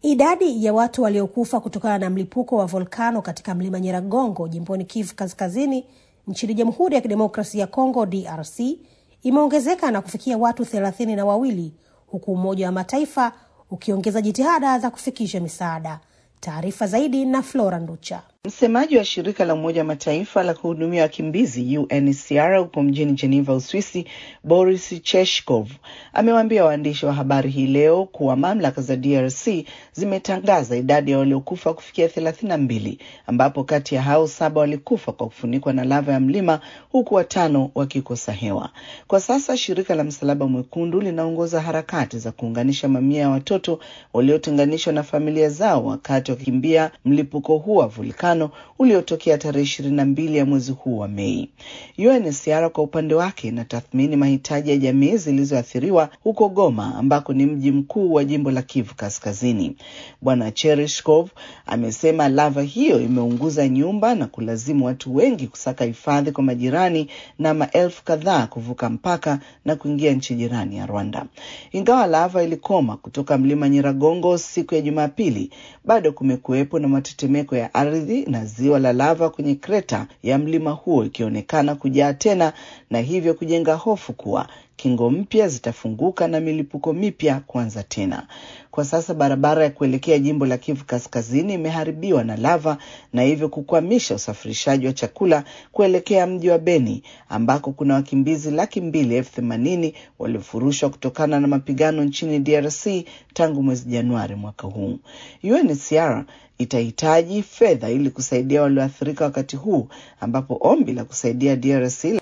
Idadi ya watu waliokufa kutokana na mlipuko wa volkano katika mlima Nyiragongo jimboni Kivu Kaskazini nchini Jamhuri ya Kidemokrasia ya Kongo DRC imeongezeka na kufikia watu thelathini na wawili huku Umoja wa Mataifa ukiongeza jitihada za kufikisha misaada. Taarifa zaidi na Flora Nducha. Msemaji wa shirika la Umoja wa Mataifa la kuhudumia wakimbizi UNHCR huko mjini Geneva, Uswisi, Boris Cheshkov amewaambia waandishi wa habari hii leo kuwa mamlaka za DRC zimetangaza idadi ya waliokufa kufikia thelathini na mbili ambapo kati ya hao saba walikufa kwa kufunikwa na lava ya mlima huku watano wakikosa hewa. Kwa sasa shirika la Msalaba Mwekundu linaongoza harakati za kuunganisha mamia ya watoto waliotenganishwa na familia zao wakati wakikimbia mlipuko huu wa vulkani uliotokea tarehe ishirini na mbili ya mwezi huu wa Mei. UNHCR kwa upande wake inatathmini mahitaji ya jamii zilizoathiriwa huko Goma ambako ni mji mkuu wa jimbo la Kivu Kaskazini. Bwana Cherishkov amesema lava hiyo imeunguza nyumba na kulazimu watu wengi kusaka hifadhi kwa majirani na maelfu kadhaa kuvuka mpaka na kuingia nchi jirani ya Rwanda. Ingawa lava ilikoma kutoka mlima Nyiragongo siku ya Jumapili, bado kumekuwepo na matetemeko ya ardhi na ziwa la lava kwenye kreta ya mlima huo ikionekana kujaa tena na hivyo kujenga hofu kuwa kingo mpya zitafunguka na milipuko mipya kuanza tena. Kwa sasa barabara ya kuelekea jimbo la Kivu Kaskazini imeharibiwa na lava na hivyo kukwamisha usafirishaji wa chakula kuelekea mji wa Beni ambako kuna wakimbizi laki mbili elfu themanini waliofurushwa kutokana na mapigano nchini DRC tangu mwezi Januari mwaka huu. UNHCR itahitaji fedha ili kusaidia walioathirika wakati huu ambapo ombi la kusaidia DRC